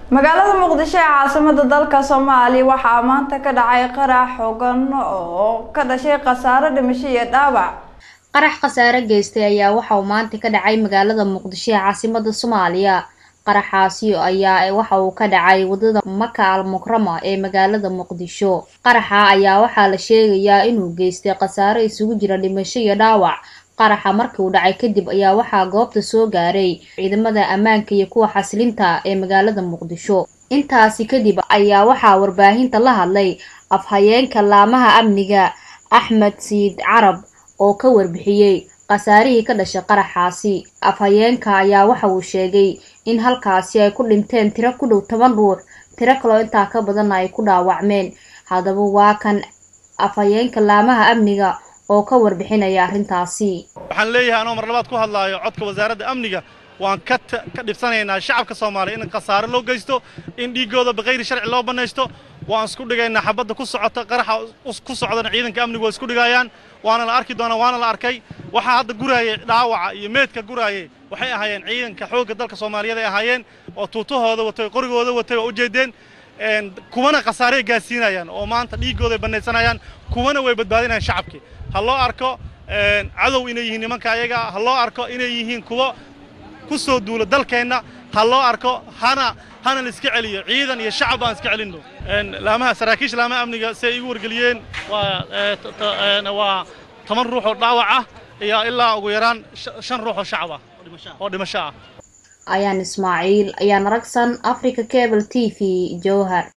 magaalada muqdisho ee caasimada dalka soomaaliya waxaa maanta ka dhacay qarax xooggan oo ka dhashay khasaaro dhimasho iyo dhaawac qarax khasaare geystay ayaa waxa uu maanta ka dhacay magaalada muqdisho ee caasimada soomaaliya qaraxaasi ayaa waxa uu ka dhacay wadada maka al mukrama ee magaalada muqdisho qaraxa ayaa waxaa la sheegayaa inuu geystay khasaare isugu jira dhimasho iyo dhaawac qaraxa markii uu dhacay kadib ayaa waxaa goobta soo gaaray ciidamada ammaanka iyo kuwa xasilinta ee magaalada muqdisho intaasi kadib ayaa waxaa warbaahinta la hadlay afhayeenka laamaha amniga axmed siid carab oo ka warbixiyey khasaarihii ka dhashay qaraxaasi afhayeenka ayaa waxa uu sheegay in halkaasi ay ku dhinteen tiro ku dhow toban ruux tiro kaloo intaa ka badanna ay ku dhaawacmeen haddaba waa kan afhayeenka laamaha amniga oo ka warbixinaya arrintaasi waxaan leeyahay anoo mar labaad ku hadlaayo codka wasaaradda amniga waan ka ka dhibsanaynaa shacabka soomaaliya in khasaare loo geysto in dhiiggooda bikayri sharci loo bannaysto waan isku dhigaynaa xabadda ku socota qaraxa ku socdana ciidanka amnigu waa isku dhigayaan waana la arki doonaa waana la arkay waxaa hadda guraayay dhaawaca iyo meedka guraayay waxay ahaayeen ciidanka xoogga dalka soomaaliyeed ay ahaayeen oo tuutahooda watay qorigooda watay waa ujeedeen kuwana khasaarey gaadsiinayaan oo maanta dhiiggooday bannaysanayaan kuwana way badbaadinayaan shacabkii ha loo arko cadow inay yihiin nimanka ayaga ha loo arko inay yihiin kuwo ku soo duula dalkeenna ha loo arko hana hana la iska celiyo ciidan iyo shacab aan iska celinno laamaha saraakiisha laamaha amniga si ay igu wargeliyeen waa waa toban ruux oo dhaawac ah iyo ilaa ugu yaraan shan ruux oo shacab ah oo dhimasho ah ayaan ismaaciil ayaan ragsan africa cable t v jowhar